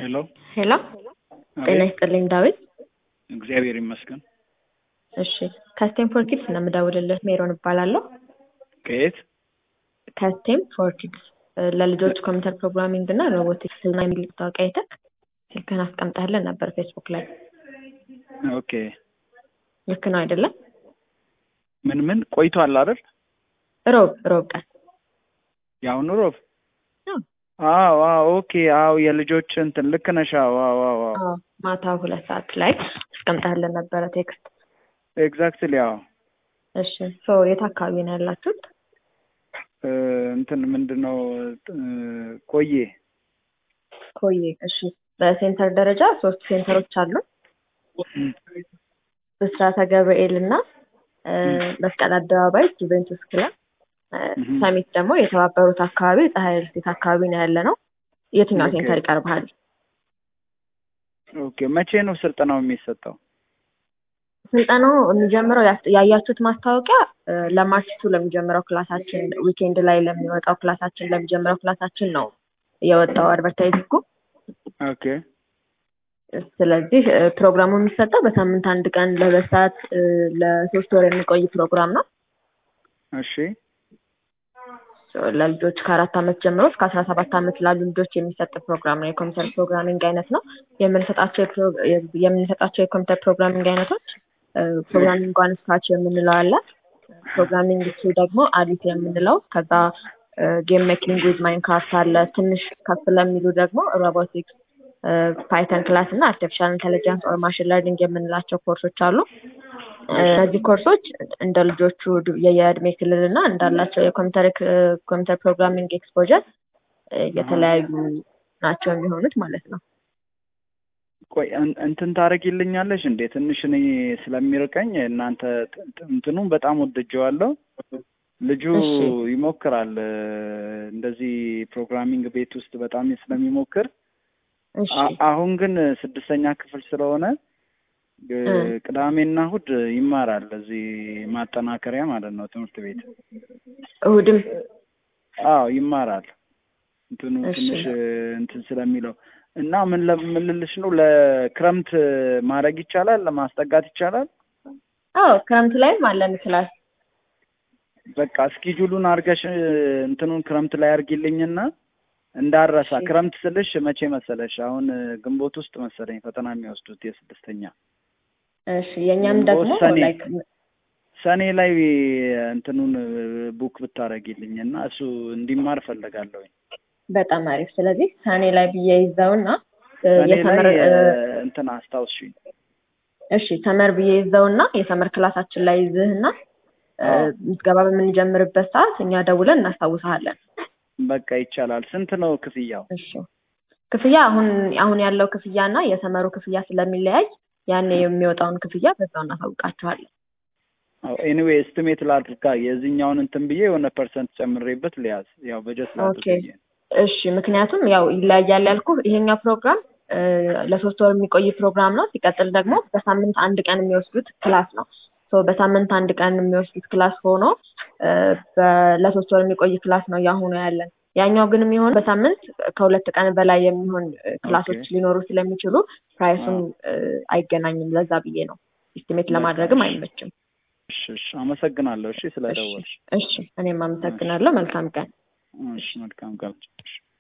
ሄሎ ሄሎ ጤና ይስጥልኝ ዳዊት። እግዚአብሔር ይመስገን። እሺ ከስቴም ፎር ኪድስ ነው የምደውልልህ። ሜሮን እባላለሁ። ከየት? ከስቴም ፎር ኪድስ ለልጆች ኮምፒውተር ፕሮግራሚንግ እና ሮቦቲክስ ስልጠና የሚል ማስታወቂያ አይተህ ስልክህን አስቀምጠህልን ነበር ፌስቡክ ላይ። ኦኬ ልክ ነው አይደለም? ምን ምን ቆይቷል አይደል? ሮብ ሮብ ቀን የአሁኑ ሮብ አዎ። አዎ አዎ ኦኬ አዎ የልጆች እንትን ልክ ነሽ። አዎ አዎ አዎ አዎ አዎ፣ ማታ ሁለት ሰዓት ላይ አስቀምጠህልን ነበረ ቴክስት። ኤግዛክትሊ አዎ እሺ ሶ የት አካባቢ ነው ያላችሁት? እ፣ እንትን ምንድን ነው እ፣ ቆየ ኮዬ። እሺ በሴንተር ደረጃ ሶስት ሴንተሮች አሉ። ብስራተ ገብርኤል እና እ፣ መስቀል አደባባይ ጁቬንቱስ ክለብ እ፣ እህም። ሰሚት ደግሞ የተባበሩት አካባቢ ፀሐይ ሪልስቴት አካባቢ ነው ያለ ነው። የትኛው ኦኬ። ሴንተር ይቀርብሃል? ኦኬ መቼ ነው ስልጠናው የሚሰጠው? ስልጠናው የሚጀምረው ያስ- ያያችሁት ማስታወቂያ እ፣ ለማርች ቱ ለሚጀምረው ክላሳችን ዊኬንድ ላይ ለሚወጣው ክላሳችን ለሚጀምረው ክላሳችን ነው የወጣው አድቨርታይዚንጉ። ኦኬ ስለዚህ እ፣ ፕሮግራሙ የሚሰጠው በሳምንት አንድ ቀን ለሁለት ሰዓት እ፣ ለሶስት ወር የሚቆይ ፕሮግራም ነው። እሺ ለልጆች ከአራት ዓመት ጀምሮ እስከ አስራ ሰባት ዓመት ላሉ ልጆች የሚሰጥ ፕሮግራም ነው። የኮምፒውተር ፕሮግራሚንግ አይነት ነው። የምንሰጣቸው የፕሮ- የምንሰጣቸው የኮምፒውተር ፕሮግራሚንግ አይነቶች ፕሮግራሚንግ ዋን ስክራች የምንለው አለ። ፕሮግራሚንግ ቱ ደግሞ አዲት የምንለው ከዛ ጌም ሜኪንግ ዊዝ ማይንክራፍት አለ። ትንሽ ከፍ ለሚሉ ደግሞ ሮቦቲክስ፣ ፓይተን ክላስ እና አርቲፊሻል ኢንቴሊጀንስ ኦር ማሽን ለርኒንግ የምንላቸው ኮርሶች አሉ። እነዚህ ኮርሶች እንደ ልጆቹ ድ- የየእድሜ ክልል እና እንዳላቸው የኮምፒውተር ኮምፒውተር ፕሮግራሚንግ ኤክስፖጀር የተለያዩ ናቸው የሚሆኑት ማለት ነው። ቆይ እን- እንትን ታደርጊልኛለሽ እንዴ? ትንሽ እኔ ስለሚርቀኝ እናንተ ት- ት- እንትኑን በጣም ወድጀዋለሁ። ልጁ እሺ። ይሞክራል እ፣ እንደዚህ ፕሮግራሚንግ ቤት ውስጥ በጣም ስለሚሞክር እሺ አ- አሁን ግን ስድስተኛ ክፍል ስለሆነ እ፣ እ። ቅዳሜና እሑድ ይማራል እዚህ ማጠናከሪያ ማለት ነው ትምህርት ቤት። እሁድም አዎ ይማራል። እንትኑ እሺ። ትንሽ እ፣ እንትን ስለሚለው እና ምን ለ- ምን ልልሽ ነው ለክረምት ማድረግ ይቻላል፣ ለማስጠጋት ይቻላል። አዎ ክረምት ላይም አለን ክላስ። በቃ እስኪጁሉን አድርገሽ እ፣ እንትኑን ክረምት ላይ አድርጊልኝና እንዳረሳ። እሺ። ክረምት ስልሽ መቼ መሰለሽ? አሁን እ፣ ግንቦት ውስጥ መሰለኝ ፈተና የሚወስዱት የስድስተኛ እሺ የእኛም ደግሞ ሰኔ። ላይክ ሰኔ ላይ እንትኑን እ፣ ቡክ ብታደርጊልኝ እና እሱ እንዲማር እፈልጋለሁኝ። በጣም አሪፍ። ስለዚህ ሰኔ ላይ ብዬ ይዘውና እ፣ ሰኔ ላይ የሰመር እ፣ እ፣ እንትን አስታውስሽኝ። እሺ ሰመር ብዬ ይዘውና የሰመር ክላሳችን ላይ ይዝህና እ፣ አዎ። ምዝገባ በምንጀምርበት ሰዓት እኛ ደውለን እናስታውስሃለን። በቃ ይቻላል። ስንት ነው ክፍያው? እሺ ክፍያ አሁን አሁን ያለው ክፍያ እና የሰመሩ ክፍያ ስለሚለያይ ያኔ የሚወጣውን ክፍያ በዛው እናሳውቃችኋለን። ኤኒዌይ ኤስቲሜት ላድርጋ የዚህኛውን እንትን ብዬ የሆነ ፐርሰንት ጨምሬበት ሊያዝ ያው በጀት ላድርግ ኦኬ። ብዬ እሺ ምክንያቱም ያው ይለያያል ያልኩ ይሄኛው ፕሮግራም እ፣ ለሶስት ወር የሚቆይ ፕሮግራም ነው። ሲቀጥል ደግሞ በሳምንት አንድ ቀን የሚወስዱት ክላስ ነው። ሶ በሳምንት አንድ ቀን የሚወስዱት ክላስ ሆኖ እ፣ በ- ለሶስት ወር የሚቆይ ክላስ ነው ያሁኑ ያለን። ያኛው ግን የሚሆን በሳምንት ከሁለት ቀን በላይ የሚሆን እ፣ ክላሶች ኦኬ። ሊኖሩ ስለሚችሉ ፕራይሱን እ፣ አይገናኝም። ለዛ ብዬ ነው ኢስቲሜት ለማድረግም አይመችም። እሺ እሺ፣ አመሰግናለሁ። እሺ ስለደወልሽ። እሺ እኔም አመሰግናለሁ። መልካም ቀን። እሺ መልካም ቀን። እሺ